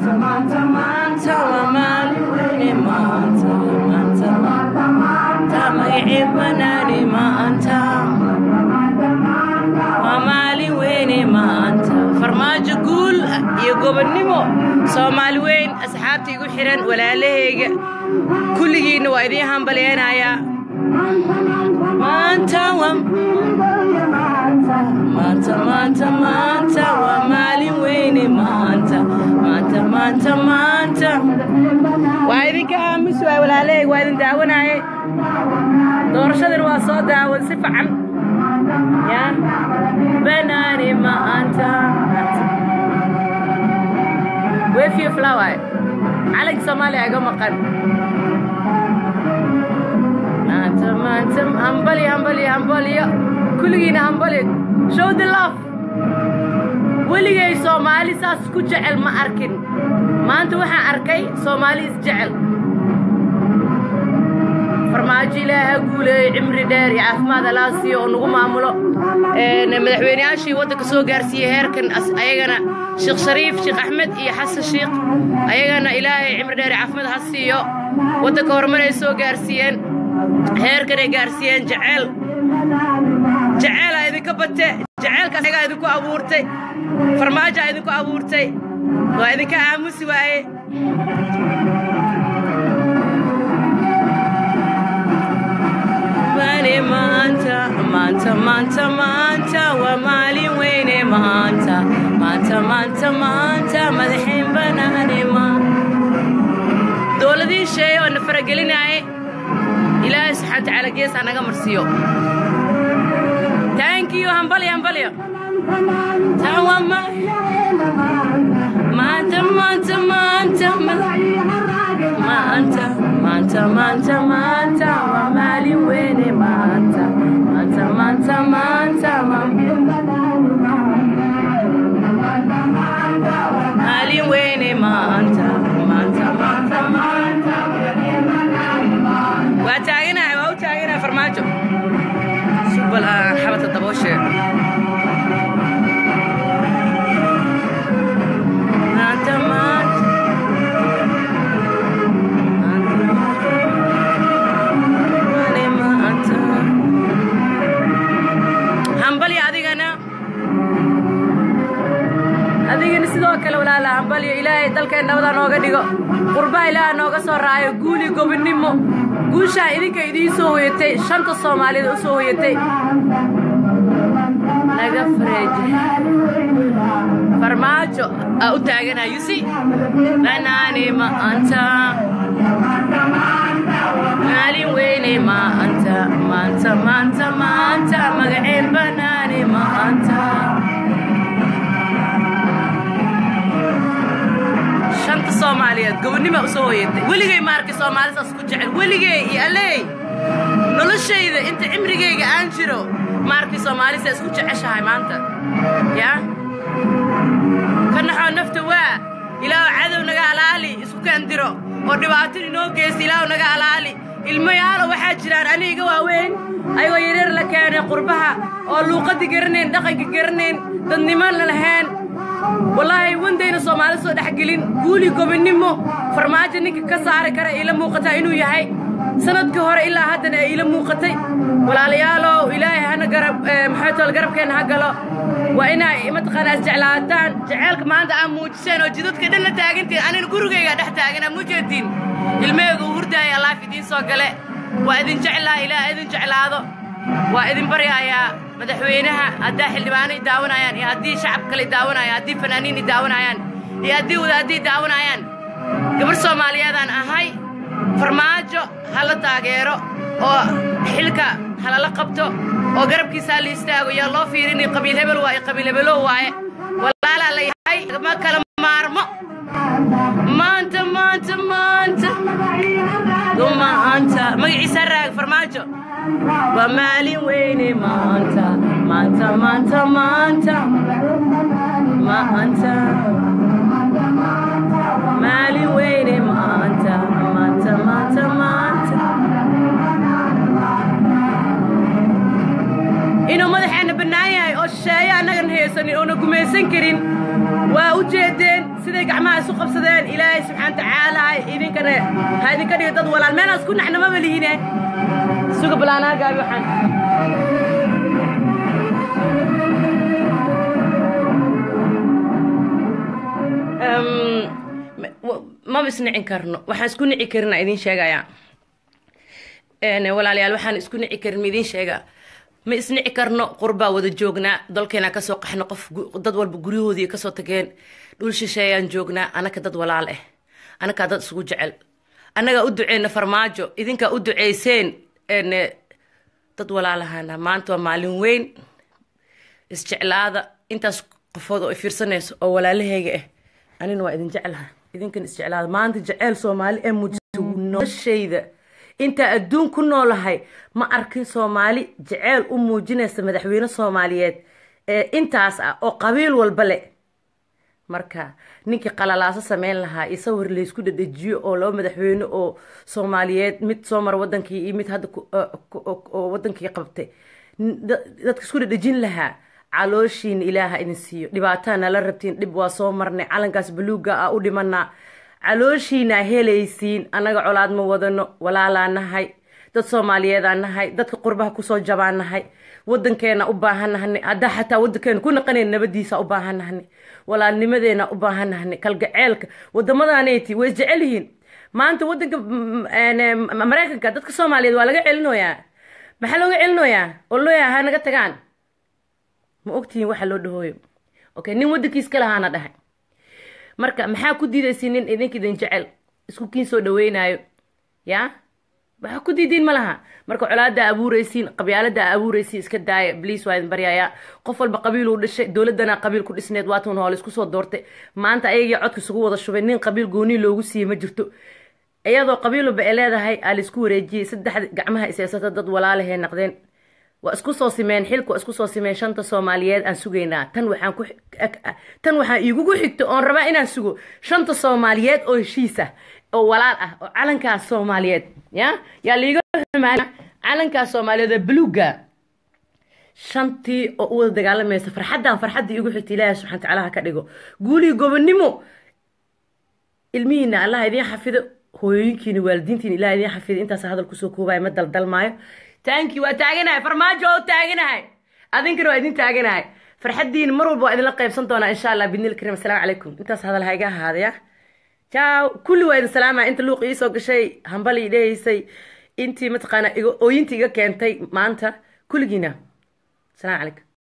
maanta maanta maanta waa maalin weyne maanta maanta maanta magacii banaani maanta waa maalin weyne maanta farmaajo guul iyo gobonnimo soomaali weyn asxaabta igu xihan walaalahayga kulligiinna waa idiin hambalyeynayaa maanta waa maanta maanta maanta waa maalin weyne maanta maanta maanta maanta waa idinka aamus waay walaalahayg waa idin daawanaaye doorashadan waa soo daawan si fican ya banaani maanta wefiyo flower calanka soomaaliya iga maqan maanta maanta hambali hambali hambaliyo kulligiina hambali show the love weligay soomaali saas ku jecel ma arkin maanta waxaan arkay soomaali isjecel farmaajo ilaaha guuleeyey cimri dheer iyo caafimaad alaa siiyo oo nagu maamulo madaxweyneyaashii waddanka soo gaarsiiyey heerkan ayagana sheekh shariif sheekh axmed iyo xasan sheekh ayagana ilaahay cimri dheer iyo caafimaad ha siiyo waddanka horumar ay soo gaarsiiyeen heerkan ay gaarsiiyeen jeceel jeceelaa idinka bate jeceelkaas ayagaa idinku abuurtay farmaajaa idinku abuurtay waa idinka aamusi waaye maanta maanta maanta maanta waa maalin weyne maanta maanta maanta maanta madaxiin banaane dowladii sheeye oo na faragelinaaye ilaahay subxaana watacaala gees ha naga marsiiyo taankiyo hambalyo hambalyo maanta maanta maanta maanta maanta maanta maanta waa maalin weyne maanta maanta maanta maanta maalin weyne maanta maanta maanta maanta waa taaganahay waa u taaganahay farmaajo subal aan xabadka dabooshe maanta maanta hambalyo adigana adigana sidoo kale walaala hambalyo ilaahay dalkeen nabada nooga dhigo qurbaha ilaaha nooga soo raayo guuli gobonnimo guushaa idinka idiin soo hoyatay shanta soomaalida u soo hoyatay naga fareeje farmaajo aa u taaganaa yusi banaani maanta maalin weyne maanta maanta maanta maanta magaceen banaani maanta shanta soomaaliyeed gobonnima u soo hoyatay weligay ma arkay soomaali saas ku jecel weligay iyo alleey noloshayda inta cimrigayga aan jiro ma arkay soomaali saa isku jeceshahay maanta yaa ka naxoo nafta waa ilaahu cadow naga alaali isku kaandiro oo dhibaatada inoo geysta ilaahu naga alaali ilmayaalo waxaa jiraan aniga waaweyn ayagoo yareer la keenay qurbaha oo luuqaddi garanayn dhaqanka garanayn dadniman la lahayn wallaahi wandayna soomaali soo dhexgelin guuli gobonnimo farmaajo ninka ka saari kara iila muuqataa inuu yahay sanadkii hore ilaa haddana ay iila muuqatay walaalayaalow ilaahay hana garab maxay tool garabkeenna ha galo waa inay mataqaanaa isjeclaataan jeceelka maanta aa muujiseen oo jidadka dhan la taagantiin anina gurigaygaa dhex taaganaa mujeediin ilmaheyga u hurdaaya allaaf idiin soo gale waa idin jeclaa ilaa idin jeclaado waa idin baryayaa madaxweynaha haddaa xildhibaano i daawanayaan iyo haddii shacab kale i daawanayaan haddii fanaaniin i daawanayaan iyo haddii wadaaddi i daawanayaan gabar soomaaliyeedaan ahay farmaajo ha la taageero oo xilka halala qabto oo garabkiisa ha la istaago yaa loo fiirini qabiil hebel waaye qabiil hebelow waaye walaalaa la yahay ma kala maarmo maanta maanta maanta maanta magaciisa raag farmaajo waa maalin weyne maanta maanta maanta maanta maanta maalin weyne maanta maanta maanta maanta inuu madaxeenna bannaan yahay oo shisheeye annagan haysanin oona gumaysan karin waa u jeedeen siday gacmaha isu qabsadeen ilaahay subxaana tacaala idinkana ha idinka dhigo dad walaal meenaa isku naxnamaba lihine suga balaanaa gaabi waxaan maba isnicin karno waxaan isku nici karina idiin sheegayaa walaalayaal waxaan isku nici karin ma idiin sheegaa ma isnici karno qurbaa wada joognaa dalkeena kasoo qaxno qof dad walba guryahoodii kasoo tageen dhul shisheeyaan joognaa anaka dad walaal ah anakaa dad isugu jecel annagaa u duceyna farmaajo idinkaa u duceyseen dad walaalahana maanta waa maalin weyn isjeclaada intaas qofood oo fiirsanayso oo walaalahayga ah anina waa idin jeclaha idinkan isjeclaada maanta jeceyl soomaali ee muujisa noloshayda intaa adduun ku noolahay ma arkin soomaali jeceyl u muujinaysa madaxweyne soomaaliyeed ee intaas ah oo qabiil walba le marka ninkii qalalaaso sameyn lahaa iyo sawir laysku dhadhejiyo oo laba madaxweyne oo soomaaliyeed mid soo mara wadankii iyo mid hadda oo wadankii qabtay dadka isku dhadhejin lahaa calooshiina ilaaha idin siiyo dhibaataa nala rabtiin dhib waa soo marnay calankaas baluuga ah u dhimanaa calooshiinaa helaysiin annaga colaad ma wadano walaalaa nahay dad soomaaliyeedaa nahay dadka qurbaha kusoo jabaa nahay wadankeena u baahanahane haddaa xataa wadankeena ku naqanayn nabadiisa u baahanahane walaalnimadeena u baahanahane kalgaceelka wadamadaaneti way isjecel yihiin maanta wadanka maraykanka dadka soomaaliyeed waa laga celinoyaa maxaa looga celinoyaa oo looyaa ha naga tagaan ma ogtihiin waxa loo dhahooyo okay nin wadankiis ka lahaana dhahay marka maxaa ku diidaysiin nin idinka idin jecel isku kiin soo dhaweynayo ya waxaa ku diidiin ma laha marka colaada abuureysiin qabyaalada abuureysiin iska daaya bliis waa idin baryayaa qof walba qabiiluu dhashay dowladana qabiil ku dhisneed waatan hoole isku soo doortay maanta ayagii codka isugu wada shubay nin qabiil goonii loogu siiyey ma jirto iyadoo qabiil walba ay leedahay aa laisku wareejiyey saddex gacmaha iseysata dad walaalahee naqdeen waa isku soo simeen xilka waa isku soo simeen shanta soomaaliyeed aan sugaynaa tan waxaan ku tan waxaan iigugu xigto oon rabaa inaan sugo shanta soomaaliyeed oo heshiis ah oo walaal ah oo calankaas soomaaliyeed ya yaa liiga xumaan calankaas soomaaliyeed oo buluuga shantii oo u wada dagaalamaysa farxaddan farxaddii igu xigta ilaahay subxana watacaala ha ka dhigo guulii gobonnimo ilmihiina allah idiin xafido hooyooyinkiina waalidiintiina ilaah idiin xafido intaas hadal kusoo koobaya ma daldalmaayo taanki waa taaganahay farmaajo oo taaganahay adinkana waa idin taaganahay farxaddiina mar walba waa idinla qaybsan doonaa insha allah bidnil karim assalaamu calaykum intaas hadal ha iga ahaadaya jaaw kulli waa idin salaamaya inta luuq ii soo gashay hambali dhehaysay intii mataqaana ooyintii iga keentay maanta kulligiina asalaamu calaykum